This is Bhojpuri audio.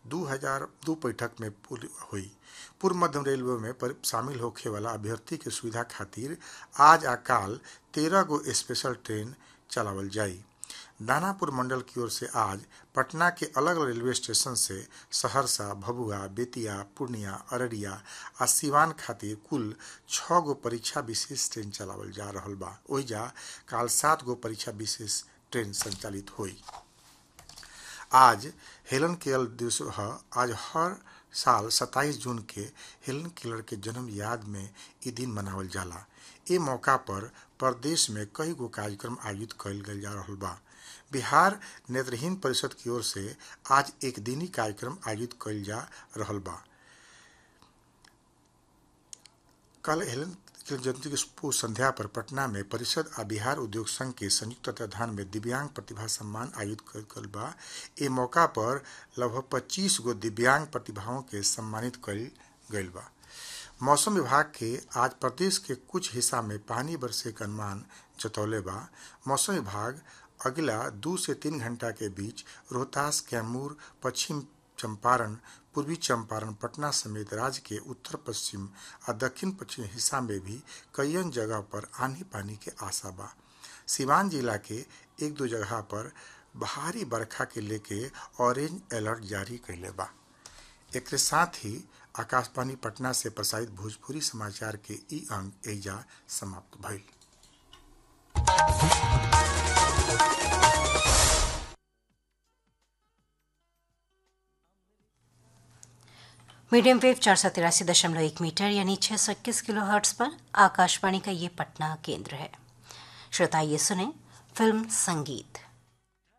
दू हजार दू बैठक में हुई पूर्व मध्य रेलवे में पर शामिल होखे वाला अभ्यर्थी के सुविधा खातिर आज आ काल तेरह गो स्पेशल ट्रेन चलावल जाई दानापुर मंडल की ओर से आज पटना के अलग अलग रेलवे स्टेशन से सहरसा भभुआ बेतिया पूर्णिया अररिया आ सिवान खातिर कुल छः गो परीक्षा विशेष ट्रेन चलावल जा रहल बा ओइजा काल सात गो परीक्षा विशेष ट्रेन संचालित हुई आज हेलन केल दिवस ह आज हर साल 27 जून के हेलन केलर के जन्म याद में ई दिन मनावल जाला ए मौका पर प्रदेश में कई गो कार्यक्रम आयोजित कइल गइल जा रहल बा बिहार नेत्रहीन परिषद की ओर से आज एक दिनी कार्यक्रम आयोजित कइल जा रहल बा कल हेलन जयंती के पूर्व संध्या पर पटना में परिषद आ बिहार उद्योग संघ के संयुक्त तत्वाधान में दिव्यांग प्रतिभा सम्मान आयोजित कल बा ए मौका पर लगभग पच्चीस गो दिव्यांग प्रतिभाओं के सम्मानित कल गईल बा मौसम विभाग के आज प्रदेश के कुछ हिस्सा में पानी बरसे का अनुमान जतौले बा मौसम विभाग अगला दो से तीन घंटा के बीच रोहतास कैमूर पश्चिम चंपारण पूर्वी चंपारण पटना समेत राज्य के उत्तर पश्चिम और दक्षिण पश्चिम हिस्सा में भी कईयन जगह पर आंधी पानी के आशा बा सिवान जिला के एक दो जगह पर भारी बरखा के लेके ऑरेंज अलर्ट जारी कैले बा एक साथ ही आकाशवाणी पटना से प्रसारित भोजपुरी समाचार के ई अंक एजा समाप्त भइल मीडियम वेव चार सौ तिरासी दशमलव एक मीटर यानी छह सौ इक्कीस किलो हर्ट्स पर आकाशवाणी का ये पटना केंद्र है श्रोता ये सुने फिल्म संगीत